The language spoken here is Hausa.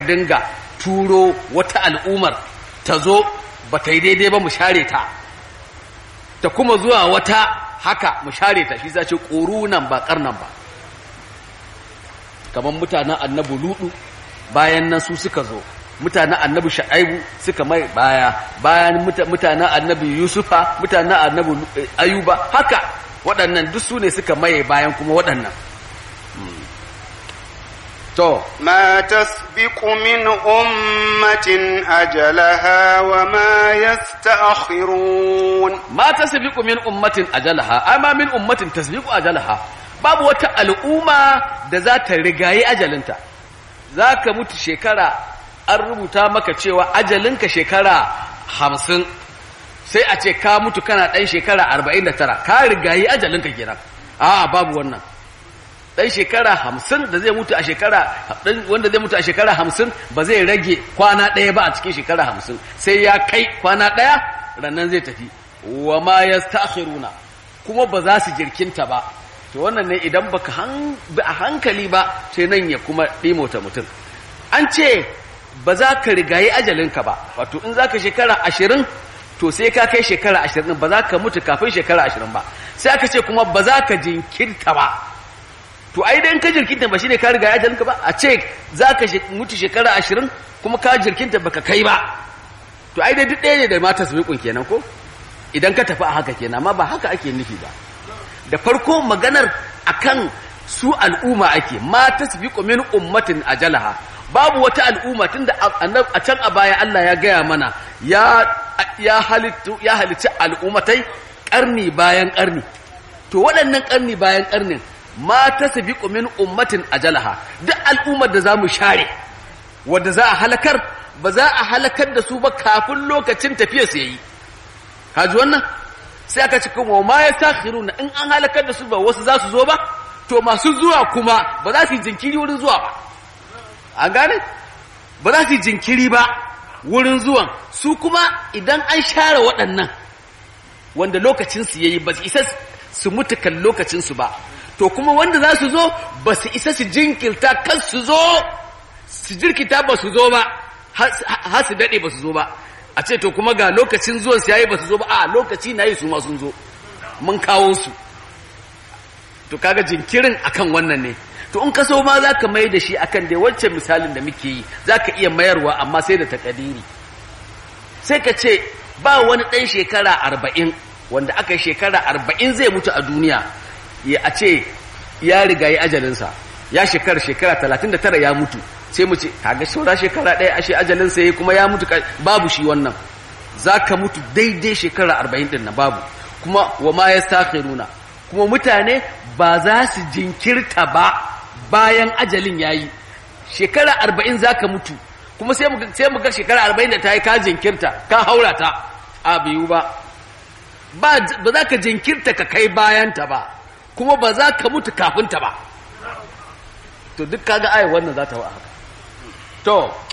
dinga turo wata al'umar ta zo ba ta yi daidai ba mu share ta ta kuma zuwa wata haka mu share ta shi zace ƙorunan ba ƙarnan ba kamar mutanen annabi ludu bayan nan su suka zo mutanen annabi sha'aibu suka mai baya bayan mutanen annabi yusufa mutanen annabi ayuba haka waɗannan duk su ne suka maye bayan kuma waɗannan to ما تسبق من أمة أجلها وما يستأخرون ma tasbiqu min ummatin ajalaha amma min ummatin tasbiqu ajalaha babu wata al'umma da za ta rigayi ajalinta zaka mutu shekara an rubuta maka cewa ajalinka shekara hamsin sai a ce ka mutu kana ɗan shekara arba'in da tara ka rigayi ajalinka kenan a babu wannan ɗan shekara hamsin da zai mutu a shekara wanda zai mutu a shekara hamsin ba zai rage kwana ɗaya ba a cikin shekara hamsin sai ya kai kwana ɗaya rannan zai tafi wa ma ya kuma ba za su jirkinta ba to wannan ne idan baka bi a hankali ba sai nan ya kuma ɗimota mutum an ce ba za ka rigayi ajalinka ba wato in za ka shekara ashirin to sai ka kai shekara ashirin ba za ka mutu kafin shekara ashirin ba sai aka ce kuma ba za ka jinkirta ba to ai dan ka jirkinta ba shine ka riga ajalinka ba a ce za ka mutu shekara ashirin kuma ka jirkinta baka kai ba to ai dai duk ɗaya ne da mata su kenan ko idan ka tafi a haka kenan amma ba haka ake nufi ba da farko maganar akan su al'umma ake ma tasbiqu min ummatin ajalaha babu wata al'umma tunda a can a baya Allah ya gaya mana ya ya halittu ya halicci al'ummatai karni bayan karni to waɗannan karni bayan karnin ma tasbiqu min ummatin ajalaha duk al'ummar da zamu share wanda za a halakar ba za a halakar da su ba kafin lokacin tafiya su yayi kaji wannan sai aka ci kuma ma ya takhiruna in an halakar da su ba wasu za su zo ba to masu zuwa kuma ba za su yi jinkiri wurin zuwa ba an gane ba za su yi jinkiri ba wurin zuwan su kuma idan an share waɗannan wanda lokacinsu ya yi ba su isa su mutu kan lokacinsu ba to kuma wanda za su zo ba su isa su jinkirta kan su zo su jirkita ba su zo ba har su daɗe ba su zo ba a ce to kuma ga lokacin zuwan su yayi ba su zo ba a lokaci na yi su ma sun zo mun kawo su to kaga jinkirin akan wannan ne to in ka so ma za ka mai da shi akan dai wancan misalin da muke yi za ka iya mayarwa amma sai da takadiri sai ka ce ba wani ɗan shekara arba'in wanda aka yi shekara arba'in zai mutu a duniya ya a ce ya riga yi ajalinsa ya shekara shekara talatin da tara ya mutu sai mu ce kaga saura shekara ɗaya ashe ajalinsa ya kuma ya mutu babu shi wannan za ka mutu daidai shekara arba'in ɗin na babu kuma wa ma ya nuna kuma mutane ba za su jinkirta ba bayan ajalin ya yi shekara arba'in za ka mutu kuma sai mu ga shekara arba'in da ta yi ka jinkirta ka haura ta a biyu ba ba za ka jinkirta ka kai bayanta ba kuma ba za ka mutu kafinta ba to duk kaga ayi wannan za ta wa haka to